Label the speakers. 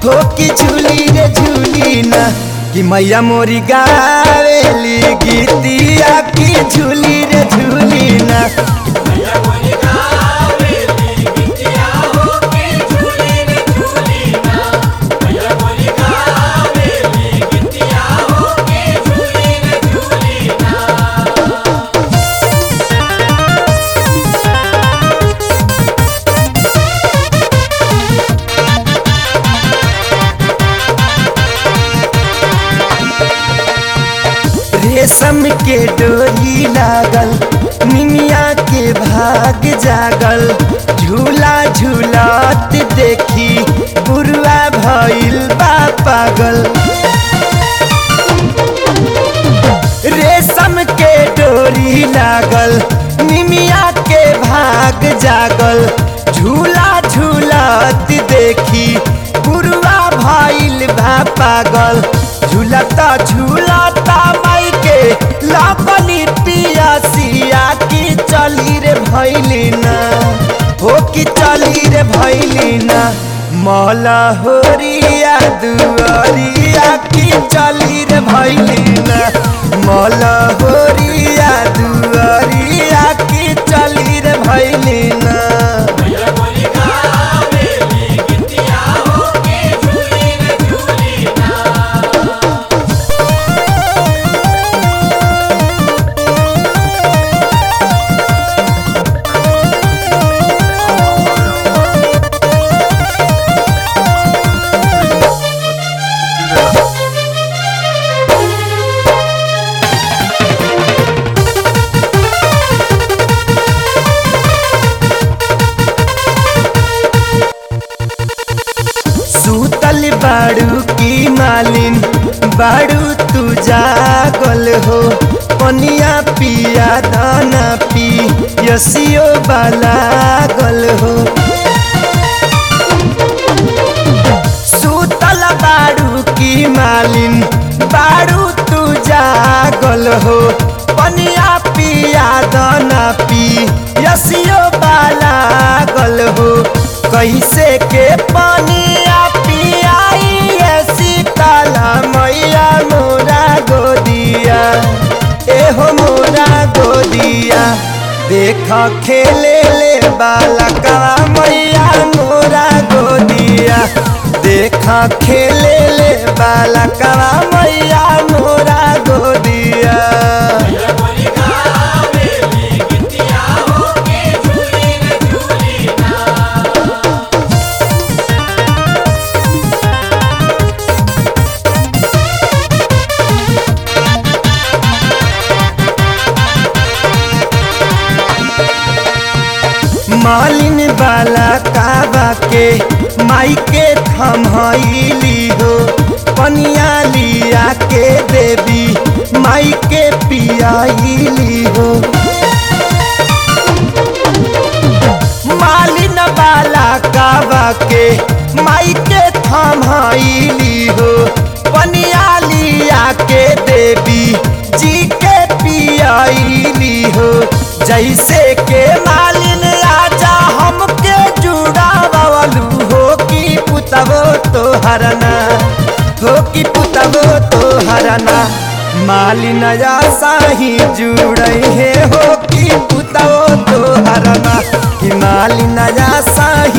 Speaker 1: हो कि झूली रे झूली ना कि मैया मोरी गावेली गीतिया की झूली रे झूली ना रेशम के डोरी लागल निमिया के भाग जागल झूला झूलत देखी बुरुआ भइल बा पागल रेशम के डोरी लागल निमिया के भाग जागल झूला झूलत देखी बुरुआ भइल बा पागल झूलता झूलता माई के लापनी पियासिया की चली रे भैली ना हो की चली रे भैली ना मौला होरिया दुआरिया की चली रे भैली ना मौला होरिया दुआरिया की चली रे भैली ना सूतल बाड़ू की मालिन बाड़ू तू जागल हो पनिया पिया दाना पी यसियो बाला गल हो सूतल बाड़ू की मालिन बाड़ू तू जागल हो पनिया पिया दाना पी यसियो बाला गल हो कैसे के पनिया पियाई सीताला मैया मोरा गोदिया एहो मोरा गोदिया देख खेले ले बालका मैया मोरा गोदिया देख खेले ले बालका मैया मोरा गोदिया मालिन बाला काबा के माई के थमहैली हो पनिया लिया के देवी माई के पियाली हो मालिन बाला काबा के माई के थमहैली हो पनिया लिया के देवी जी के पियाली हो जैसे के मालिन राजा हमके जुड़ा बवलू हो कि पुतबो तो हरना हो कि पुतबो तो हरना मालिन साही जुड़े हे हो कि पुतबो तो हरना कि मालिन साही